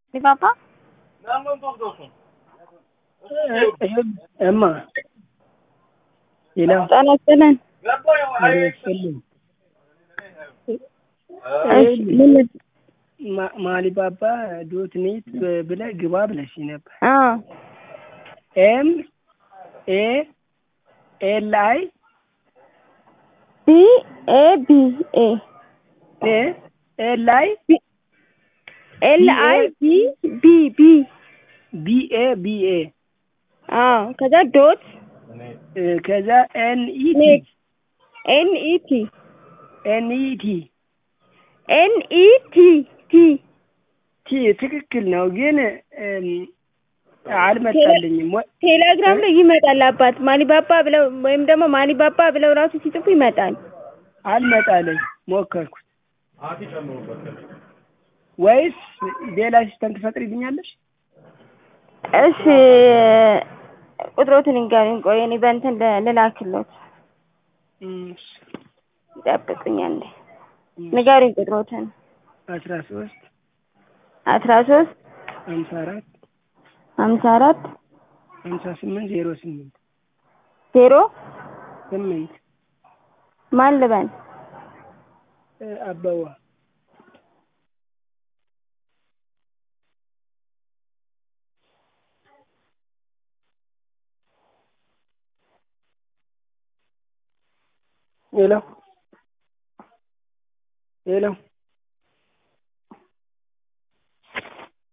Mi papá? እማ ሌላው ጤና ይስጥልን። ስልኝ እሺ ምን ማሊባባ ዶት ኔት ብለህ ግባ ብለሽ ነበር። አዎ ኤም ኤ ኤል አይ ቢ ኤ ቢ ኤ ኤ ኤል አይ ኤል አይ ቢ ቢ ቢ ቢ ኤ ቢ ኤ አዎ ከዛ ዶት ከዛ ኤን ኢ ቲ ኔት ኤን ኢ ቲ ኤን ኢ ቲ ኤን ኢ ቲ ቲ ቲ ትክክል ነው፣ ግን እም፣ አልመጣልኝም። ወ- ቴሌግራም ላይ ይመጣል። አባት ማሊባባ ብለው ወይም ደግሞ ማሊባባ ብለው ራሱ ሲጽፉ ይመጣል። አልመጣልኝ ሞከርኩት። ወይስ ሌላ ሲስተም ትፈጥሪልኛለሽ? እሺ ቁጥሮትን ንገሩኝ። ቆይ እኔ በእንትን ል- ልላክሎት እሺ፣ ይጠብቁኝ አንዴ። ንገሩኝ ቁጥሮትን። አስራ ሶስት አስራ ሶስት ሀምሳ አራት ሀምሳ አራት ሀምሳ ስምንት ዜሮ ስምንት ዜሮ ስምንት ማን ልበል? እ፣ አበባ ሄሎ ሄሎ